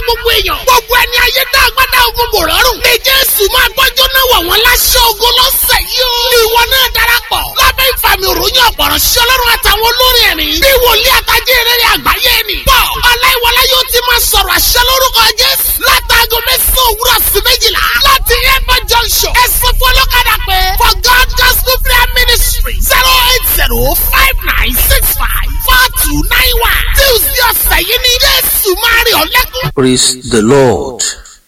gbogbo èèyàn. gbogbo ẹni ayé tá a gbádá ogun bò rọrùn. ní jésù máa gbọ́jọ́ náà wọ̀ wọ́n láṣọ ogun lọ́sẹ̀ yìí o. ìwọ náà darapọ̀. lábẹ́ ìfàmì òròyìn ọ̀pọ̀rọ̀ sí ọlọ́run àtàwọn olórin ẹ̀mí. bí wòlíì àtàjẹ́ ìrẹ́rẹ́ àgbáyé ni. bọ́ ọláìwọlá yóò ti máa sọ̀rọ̀ àṣẹ lórúkọ jésù. látàgọ́ mẹ́sàn-án òwúrọ̀ sí méjìlá. láti airport junction. ẹ̀sìn fọlọ́kadà pé for god gospel prayer ministry zero eight zero five nine six five four two nine one. tuesday ọ̀sẹ̀ yìí ni jésù máa rí ọ lẹ́kún. praise the lord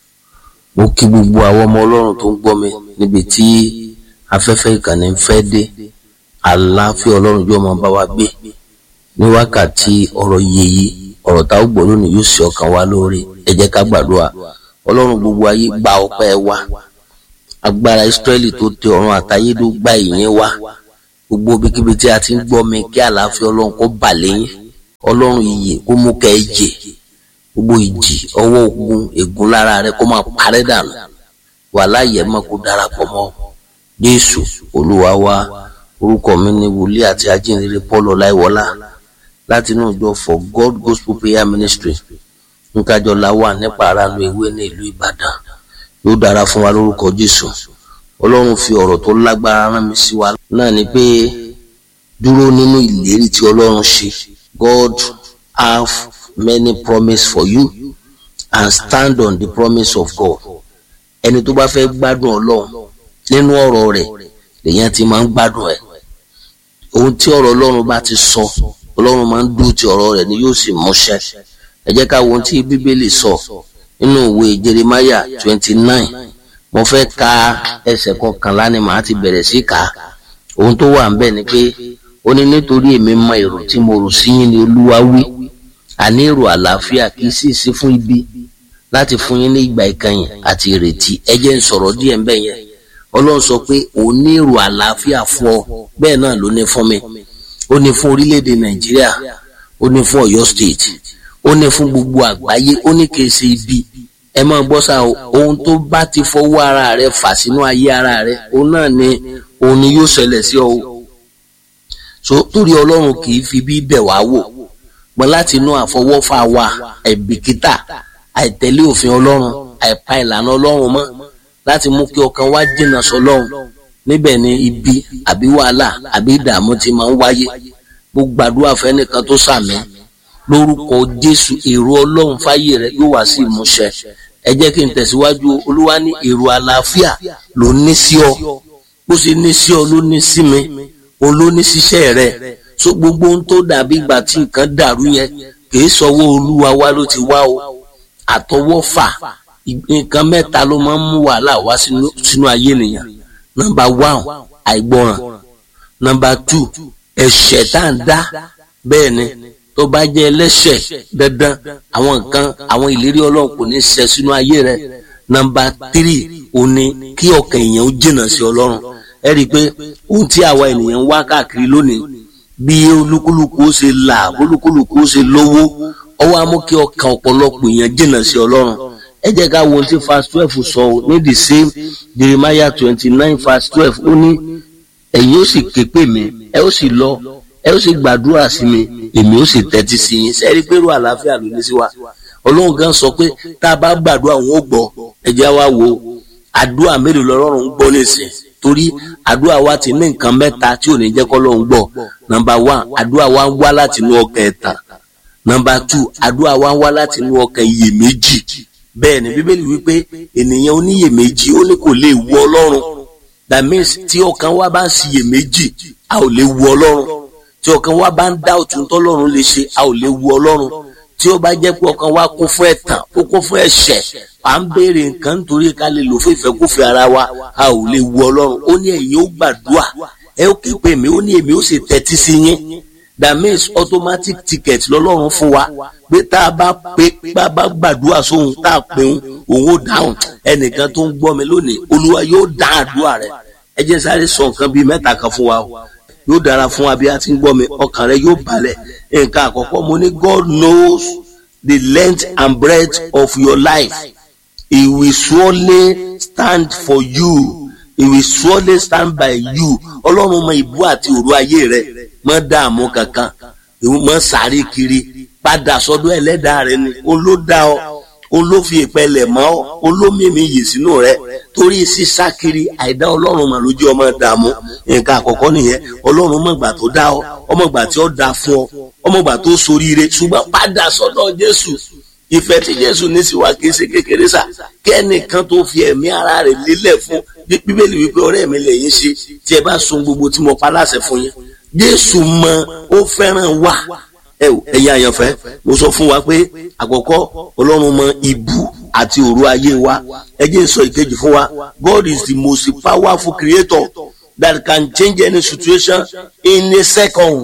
mo kí gbogbo àwọn ọmọ ọlọ́run tó ń gbọ́ mi níbi tí afẹ́fẹ́ ìkànnì ń fẹ́ dé àlàáfíà ọlọ́run yóò máa bá wa gbé ní wákàtí ọ̀rọ̀ yèyí ọ̀rọ̀ tá a gbọ́ lónìí yóò ṣe ọkàn wa lóore ẹ jẹ́ ká gbàdúrà ọlọ́run gbogbo ayé gba ọpẹ́ wa agbára ìsírẹ́lì tó tẹ ọ̀run àtayé ló gba ìyẹn wa gbogbo ibikíbi tí a ti ń gbọ́ mi kí àlàáfíà ọlọ́run kó bà lẹ́yìn ọlọ́run ìyè kó mú kẹ́ ẹ jẹ gbogbo ìjì ọwọ́ ogun ègún lára rẹ kó máa parẹ́ dànù wà láàyè má kó darapọ̀ mọ́ jésù olúwa wa orúkọ mi ní wòlíì àti ajínrere paul ọláìwọlá láti inú ìjọ for god gospel prayer ministry nkájọlá wà nípa aráàlú ewé ní ìlú ìbàdàn yóò dára fún wa lórúkọ jésù ọlọ́run fi ọ̀rọ̀ tó lágbára rán mi sí wa náà ni pé dúró nínú ìlérí tí ọlọ́run ṣe god have many promise for you and stand on the promise of God ẹni tó bá fẹ́ gbádùn ọlọ́run nínú ọ̀rọ̀ rẹ̀ lèyàn ti máa ń gbádùn ẹ̀ ohun tí ọ̀rọ̀ ọlọ́run bá ti sọ ọlọ́run máa ń dúró ti ọ̀rọ̀ rẹ̀ ni yóò sì múṣẹ ẹ jẹ́ ká wo ohun tí bíbélì sọ nínú ìwé Jeremiah twenty nine mo fẹ́ ka ẹsẹ̀ kọkànlá ni màá ti bẹ̀rẹ̀ sí kà á ohun tó wà ń bẹ̀ ni pé ó ní nítorí èmi mọ èrò tí mo rò sí yín ni olúwa wí àní èrò àlàáfíà kì í sì sí fún ibi láti fún yín ní ìgbà ìkẹyìn àti ìrètí ẹ jẹ́ ń sọ̀rọ̀ díẹ̀ ń bẹ̀ yẹn ọlọ́run sọ pé òun ní èrò àlàáfíà fún ọ bẹ́ẹ̀ náà ló ní fún mi ó ní fún orílẹ̀-èdè nàìjíríà ó ní fún ọ̀yọ́ state ó ní fún gbogbo àgbáyé ó ní kì í ṣe ibi ẹ máa gbọ́ sá o ohun tó bá ti fọwọ́ ara rẹ fà sínú ayé ara rẹ òun náà ni òun ni yóò ṣẹlẹ̀ sí ọ o so torí ọlọ́run kì í fi bí bẹ̀ wá wò pọn láti inú àfọwọ́fà wa àìbìkítà àìtẹ̀lé òfin ọlọ́run àìpa ìlànà ọlọ́run mọ́ láti mú kí ọkàn wa jìnnà sọ́lọ́run níbẹ̀ ni ibi àbí wàhálà àbí ìdààmú ti máa ń wáyé mo gbàdúrà fẹ́nìkan tó sàmì lórúkọ jésù èrò ọlọ́run fáyé rẹ yóò wá sí ìmúṣẹ ẹ jẹ́ kí n tẹ̀síwájú olúwa ní èrò àlàáfíà ló ní sí ọ bó ṣe ní sí ọ ló ní sí mi òun ló ní síṣẹ́ rẹ so gbogbo ohun tó dàbí ìgbà tí nǹkan dàrú yẹn kìí sọwọ́ olúwa wá ló ti wá o àtọwọ́fà nǹkan mẹ́ta ló máa ń mú wàhálà wá sínú ayé nìyẹn nọ́mbà one àìgbọràn nọ́mbà two ẹ̀ṣẹ̀ tá à ń dá bẹ́ẹ̀ ni tó bá jẹ́ ẹlẹ́ṣẹ̀ dandan àwọn nǹkan àwọn ìlérí ọlọ́run kò ní ṣẹ sínú ayé rẹ nọ́mbà three ò ní kí ọkàn èèyàn ó jìnnà sí ọlọ́run ẹ rí i pé ohun tí àwa ènìyàn ń wá káàkiri lónìí bí olúkúlùkù ó ṣe là olúkúlùkù ó ṣe lówó ọwọ́ á mú kí ọkàn ọ̀pọ̀lọpọ̀ èèyàn jìnnà sí ọlọ́run ẹ jẹ́ ká wo ohun tí verse twelve sọ ní the same Jeremiah twenty nine verse twelve ó ní ẹ̀yin ó sì ké pè mí ẹ ó sì lọ ẹ ó sì gbàdúrà sí mi èmi ó sì tẹ́tí sí yín sẹ́rí pé irú àlàáfíà ló ní sí wa ọlọ́run gan sọ pé tá a bá gbàdúrà òun ó gbọ́ ẹ jẹ́ wá wo àdúrà mélòó lọ́rùn ń gbọ́ nísìn torí àdúrà wa ti ní nǹkan mẹ́ta tí ò ní jẹ́ kọ́ lọ́run gbọ́ nọ́mbà one àdúrà wa ń wá láti inú ọkàn ẹ̀tàn nọ́mbà two àdúrà wa ń wá láti inú ọkàn iyèméjì bẹ́ẹ̀ ni bíbélì wípé ènìyàn oníyèméjì ó ní kò lè wu ọlọ́run that means tí ọkàn wa bá ń ṣiyèméjì a ò lè wu ọlọ́run tí ọkàn wa bá ń dá òtún tọ́lọ́run lè ṣe a ò lè wu ọlọ́run tí ó bá jẹ́ pé ọkàn wa kún fún ẹ̀tàn ó kún fún ẹ̀ṣẹ̀ à ń béèrè nǹkan nítorí ká lè lò fún ìfẹ́kúfẹ̀ẹ́ ara wa a ò lè wu ọlọ́run ó ní ẹ̀yin ó gbàdúrà ẹ ó ké pè mí ó ní èmi ó sì tẹ́tí sí yín that means automatic ticket lọ́lọ́run fún wa pé tá a bá pé bá bá gbàdúrà sóhun tá a pè ń òun ó dáhùn ẹnìkan tó ń gbọ́ mi lónìí olúwa yóò dá àdúrà rẹ ẹ jẹ́ sáré sọ nǹkan bíi mẹ́ta kan fún wa o yóò dára fún wa bí a ti ń gbọ́ mi ọkàn rẹ yóò balẹ̀ nǹkan àkọ́kọ́ mo ní God knows the length and breadth of your life he will surely stand for you he will surely stand by you ọlọ́run mọ ìbú àti òru ayé rẹ mọ dààmú kankan mọ sáré kiri padà sọ́dọ̀ ẹlẹ́dàá rẹ ni òun ló dá ọ òun ló fi ìpẹlẹ̀ mọ́ ọ òun ló mímí yìí sínú rẹ torí sísá kiri àìdá ọlọ́run mà lójú ọmọ dààmú nǹkan àkọ́kọ́ nìyẹn ọlọ́run mọ̀gbà tó dá ọ ọmọgbà tí ó dá fún ọ ọmọgbà tó soríire ṣùgbọ́n padà sọ́dọ̀ jésù ìfẹ́ tí jésù ní sí wa kì í ṣe kékeré sà kẹ́nìkan tó fi ẹ̀mí ara rẹ̀ lélẹ̀ fún bíbélì wípé ọ̀rẹ́ mi lè yín ṣe tí ẹ bá sun gbogbo tí mo pa láṣẹ fún yín jésù mọ ó fẹ́ràn wa ẹ̀yin àyànfẹ́ mo sọ fún wa pé àkọ́kọ́ ọlọ́run mọ ibú àti òru ayé wa ẹ jẹ́ n sọ ìkejì fún wa God is the most powerful creator that can change any situation in a second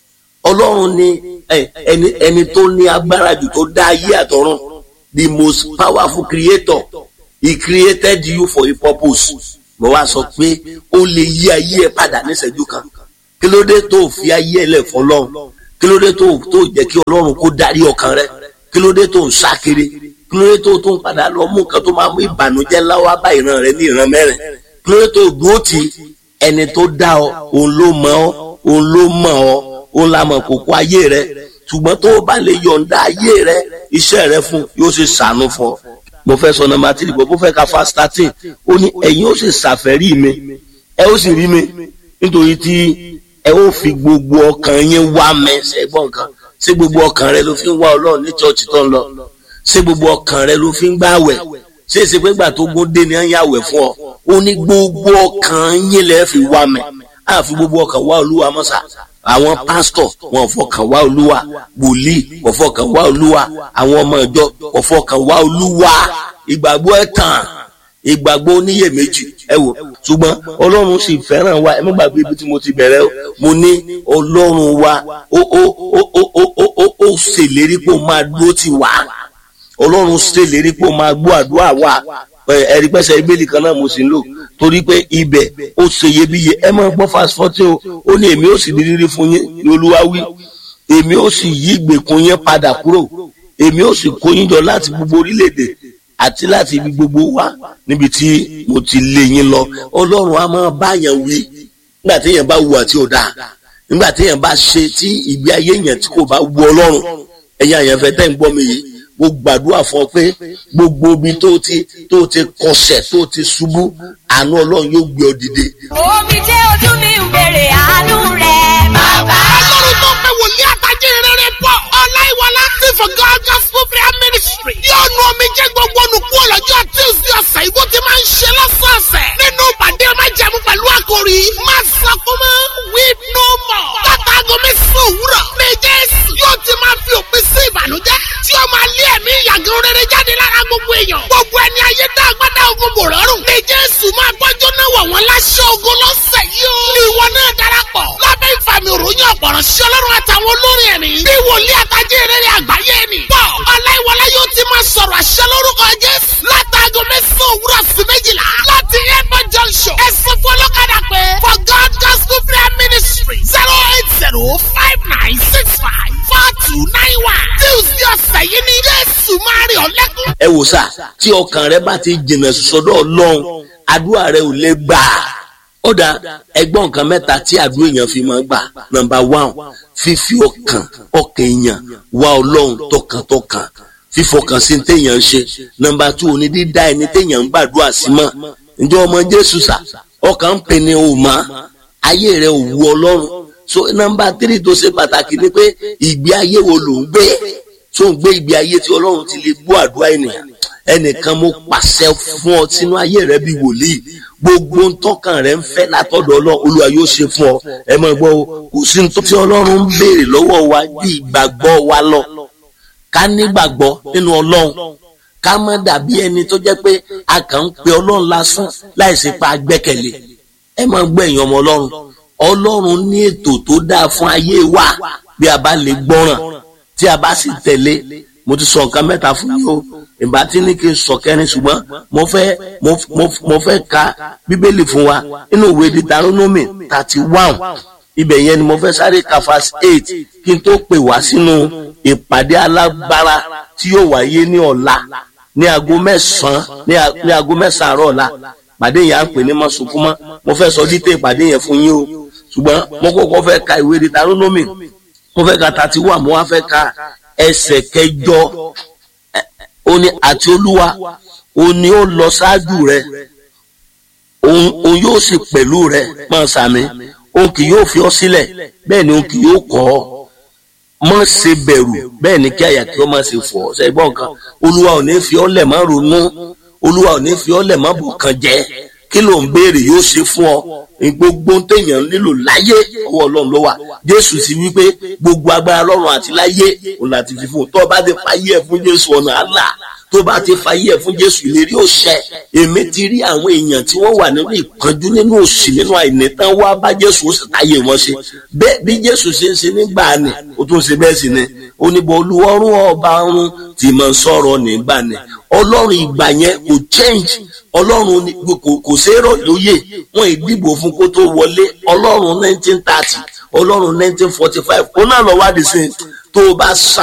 ọlọ́run ni ẹni ẹni tó ní agbára jù tó dá ayé àtọ̀run the most powerful creator he created you for a purpose mo wá sọ pé ó lè yí ayé ẹ padà níṣẹ́jú kan kí ló dé tó fi ayé ẹ lẹ̀ fọlọ́run kí ló dé tó tó jẹ́ kí ọlọ́run kó darí ọkàn rẹ kí ló dé tó ń sá kiri kí ló dé tó tó ń padà lọ mú nǹkan tó máa mú ìbànújẹ́ láwá bá ìran rẹ ní ìran mẹ́rin kí ló dé tó dúró ti ẹni tó dá ọ òun ló mọ̀ ọ́ òun ló mọ̀ ọ́ òun la mọ̀ kókó ayé rẹ ṣùgbọ́n tó o bá lè yọ̀ǹda ayé rẹ iṣẹ́ rẹ fún yóò ṣe ṣàánú fún ọ mo fẹ́ sọ nọ́mbà tírì bọ́ mo fẹ́ ka fast thirteen ó ní ẹ̀yin ó sì ṣàfẹ́rí mi ẹ ó sì rí mi nítorí tí ẹ ó fi gbogbo ọkàn yín wá mi ṣẹ́gbọ́n nǹkan ṣé gbogbo ọkàn rẹ ló fi ń wá ọlọ́run ní chọ́ọ̀chì tó ń lọ ṣé gbogbo ọkàn rẹ ló fi ń gbààwẹ̀ ṣé èsì pé gbà tó gún dé ni à ń yàwẹ̀ fún ọ ó ní gbogbo ọkàn yín lẹ́ fi wá mi àfi gbogbo ọkàn wá olúwa mọ́sà àwọn pásítọ̀ wọn fọkàn wá olúwa wòlíì wọn fọkàn wá olúwa àwọn ọmọ ìjọ wọn fọkàn wá olúwa ìgbàgbọ́ ẹ̀tàn ìgbàgbọ́ oníyèméjì ẹ wò ṣùgbọ́n ọlọ́run sì fẹ́ràn wa ẹ má gbàgbé ibi tí mo ti bẹ̀rẹ̀ o mo ní ọlọ́run wa ó ó ó ó ó ó ó ó ṣèlérí pé ó máa dúró tì wá ọlọ́run ṣèlérí pé ó máa gbọ́ àdúrà wa ẹ̀rí pẹ́sẹ̀ ìbéèlì kan náà mo sì ń lò torí pé ibẹ̀ ó ṣe iyebíye ẹ máa gbọ́ fast forty o ó ní èmi ó sì di rírí fún yín ní olúwa wí èmi ó sì yí ìgbèkùn yín padà kúrò èmi ó sì kó yín jọ láti gbogbo orílẹ̀-èdè àti láti ibi gbogbo wá níbi tí mo ti lé yín lọ ọlọ́run á máa báyàn wí nígbà téèyàn bá wù àti ọ̀dà nígbà téèyàn bá ṣe tí ìgbé ayé yẹn tí kò bá wù ọlọ́run ẹ̀yin àyànfẹ́ tẹ́ ń gbọ́ mi yìí mo gbàdúrà fún ọ pé gbogbo ibi tó ti tó ti kọsẹ̀ tó ti ṣubú àánú ọlọ́run yóò gbé ọ dìde. omi jẹ́ ojú mi ń bèrè àánú rẹ̀ bàbá. ọlọ́run tó pé wòlíì àtàjẹ́ rere pọ̀ ọláìwọlá tí for God gospel prayer ministry yóò nu omi jẹ́ gbogbo olùkú ọlọ́jọ́ tuesday ọ̀sẹ̀ ìbò ti máa ń ṣe lọ́sọ̀ọ̀sẹ̀ nínú ìpàdé ọmọ ìjẹ̀mú pẹ̀lú àkòrí má sọ fún mọ́ weep no more látàgọ́ mẹ́sàn-án òwúrọ̀ ní jésù yóò ti máa fi òpin sí ìbànújẹ́ tí ó máa lé ẹ̀mí ìyàgàn rere jáde lára gbogbo èèyàn gbogbo ẹni ayé dá agbádá ogun bò rọrùn ní jésù máa gbọ́jọ́ náà wọ̀ wọ́n láṣẹ ogun lọ́sẹ̀ yìí ó ìwọ náà darapọ̀ lábẹ́ ìfàmì òròyìn ọ̀pọ̀rọ̀ sí ọlọ́run àtàwọn olórin ẹ̀mí bí wòlíì àtàjẹ́ rere àgbáyé ni pọ̀ ọláìwọlá yóò ti máa sọ̀rọ̀ àṣẹ lórúkọ jésù látàgọ́ mẹ́sàn-án òwúrọ̀ sí méjìlá láti airport junction ẹ̀sìn fún ọlọ́kadà pé for god gospel prayer ministry zero eight zero five nine six five four two nine one tuesday ọ̀sẹ̀ yìí ni jésù máa rí ọ lẹ́kún. ẹ wò sá tí ọkàn rẹ bá ti jìnnà sọ́dọ̀ ọlọ́run àdúrà rẹ ò lè gbà ó dá ẹgbọ́n nǹkan mẹ́ta tí àdúrà èèyàn fi máa gbà nọ́mbà one fífi ọkàn ọkàn èèyàn wá ọlọ́run tọkàntọkàn fífọkàn sí téèyàn ń ṣe nọ́mbà two òní dídá ẹni téèyàn ń gbàdúrà sí mọ́ ǹjọ́ ọmọ jésù sà ọkàn ń pè ní òmà ayé rẹ ò wu ọlọ́run so nọ́mbà three tó ṣe pàtàkì ni pé ìgbé ayé wo ló ń gbé tó ń gbé ìgbé ayé tí ọlọ́run ti lè gbọ́ àdúrà ènìyàn ẹnìkan mo pàṣẹ fún ọ sínú ayé rẹ bíi wòlíì gbogbo ntọ́kàn rẹ ń fẹ́ látọ̀dọ̀ ọlọ́run olúwa yóò ṣe fún ọ ẹ mọ̀ gbọ́ o kò sí ní tó tí ọlọ́run ń béèrè lọ́wọ́ wa bí ìgbàgbọ́ wa lọ ká nígbàgbọ́ nínú ọlọ́run ká má dàbí ẹni tó jẹ́ pé a kàn ń pe ọlọ́run lásán láìsí pa gbẹ́kẹ̀lé ẹ mọ̀ gbọ́ ẹ̀yin ọmọ ọlọ́run ọlọ́run ní ètò tó dáa fún ayé wa bí a bá lè gbọ́ràn tí a bá sì tẹ̀lé mo ti sọ nǹkan mẹ́ta fún yín o ìbá tí ní kí n sọ kẹrin ṣùgbọ́n mo fẹ́ mo mo mo fẹ́ ka bíbélì fún wa nínú ìwé Deuteronomy thirty one ibẹ̀ yẹn ni mo fẹ́ sáré ka verse eight kí n tó pè wá sínú ìpàdé alágbára tí yóò wáyé ní ọ̀la ní aago mẹ́sàn-án ní aago mẹ́sàn-án àárọ̀ ọ̀la pàdé yẹn à ń pè ní mọ́sùnkúmọ́ mo fẹ́ sọ dídé ìpàdé yẹn fún yín o ṣùgbọ́n mo kọ́kọ́ fẹ́ ka ìwé Deuteronomy mo fẹ́ ka thirty one mo wá fẹ́ ka ẹsẹ̀ kẹjọ ó ní àti olúwa ó ní ó lọ ṣáájú rẹ òun òun yóò sì pẹ̀lú rẹ máa sàmì òun kì yóò fi ọ́ sílẹ̀ bẹ́ẹ̀ ni òun kì yóò kọ̀ ọ́ má ṣe bẹ̀rù bẹ́ẹ̀ ni kí àyà kí ó má ṣe fọ̀ ọ́ ṣe gbọ́ nǹkan olúwa ò ní fi ọ́ lẹ̀ má ronú olúwa ò ní fi ọ́ lẹ̀ má bùkàn jẹ́ kí ló ń béèrè yóò ṣe fún ọ gbogbo téèyàn nílò láyé ọwọ́ ọlọ́run ló wà jésù sì wípé gbogbo agbára lọ́run àti láyé òun láti fi fún un tó bá ti fayé ẹ̀ fún jésù ọ̀nà àlà tó bá ti fayé ẹ̀ fún jésù ìlérí òṣẹ èmi ti rí àwọn èèyàn tí wọ́n wà nínú ìpọ́njú nínú òṣì nínú àìnítàn wá bá jésù ó sì táyé wọn ṣe bẹ́ẹ̀ bí jésù ṣe ń ṣe nígbà ni ó tún ṣe bẹ́ẹ̀ sì ni oníbọ̀ olúwọ́rún ọba ọ̀run tí mo ń sọ̀rọ̀ nígbà ni ọlọ́run ìgbà yẹn kò change ọlọ́run kò ṣèrò lóye wọn ìdìbò fún kó tó wọlé ọlọ́run nineteen thirty ọlọ́run nineteen forty five ó náà lọ wádìí sí tó o bá sàn